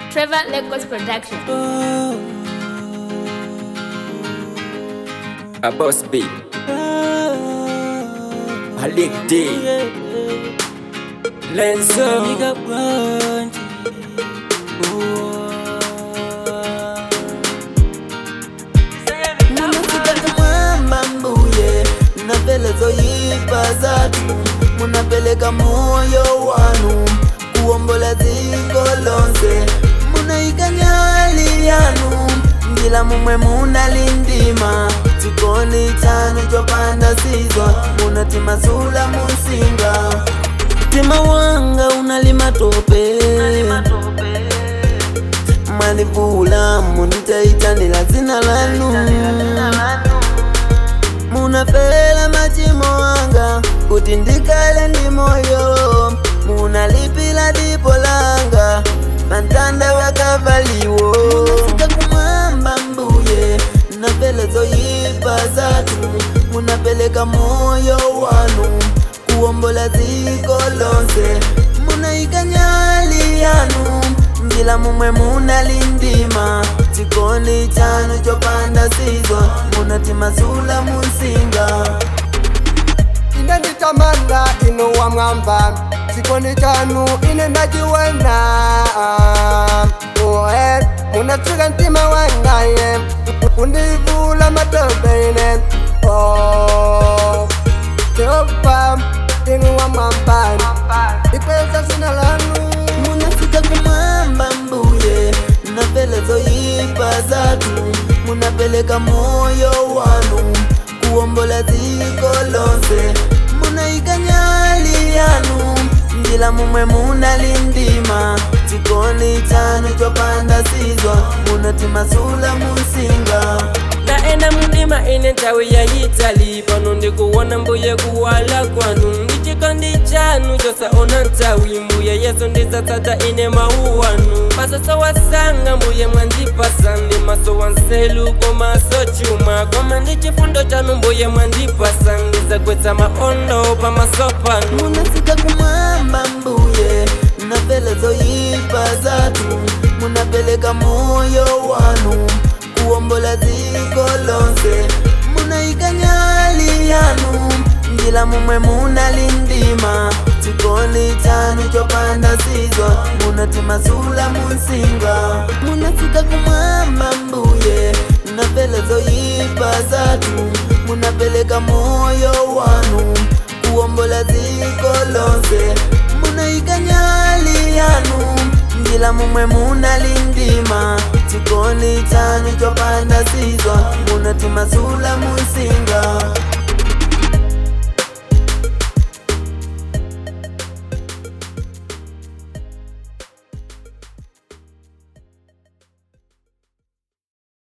Trevor Lagos Production. A boss B. Malik D. Lenzo. mwamba mbuye napelezoyipa zatu munapeleka moyo wanu kuwombola dziko lonse munaikanyali yanu njila mumwe munalindima chikondi chanu chopanda sizwa munatimasula musinga mtima wanga unalima tope mwalivula munitaitanila zina lanu munafela machimo wanga kuti ndikale ndi moyo munalipila dipo langa mantanda wakavaliwo munafika kumwamba mbuye nafela zoyipa zatu munapeleka moyo wanu kuwombola dziko lonse munaikanyali yanu njila mumwe munalindima chikondi chanu chopanda sizwa munatimasula musinga ine nditamanda ino wa mwamba chikondi chanu ine ndachiwena oe munafika mtima wangaye kundivula matope ine Oh, Jehova inu wa mwamba ipeza zina lanu munafika kumwamba mbuye nafela zoyipa zatu munapeleka moyo wanu kuwombola dziko lonse munaikanyali yanu njila mumwe munalindima chikondi chanu chopanda sizwa munatimasula musinga Naenda mundima ine nthawi yayitali pano ndikuwona mbuye kuwala kwanu ndichikondi chanu chosaona nthawi mbuye yesu ndizatsata ine mawu wanu masoso wasanga mbuye mwandipasa ndi maso wanselu komaso chuma koma ndi chifundo chanu mbuye mwandipasa ndizagwetsa maondo pamaso panu munafika kumwamba mbuye nafela zoyipa zatu munapeleka moyo wanu kuwombola dziko lonse munaikanyali yanu njila mumwe munalindima chikondi chanu chopanda sizwa munatimasula musinga munafika kumwamba mbuye nafela zoyipa zatu munapeleka moyo wanu kuwombola dziko lonse munaikanyali yanu njila mumwe munalindima chikondi chanu chopanda sizwa munatimasula musinga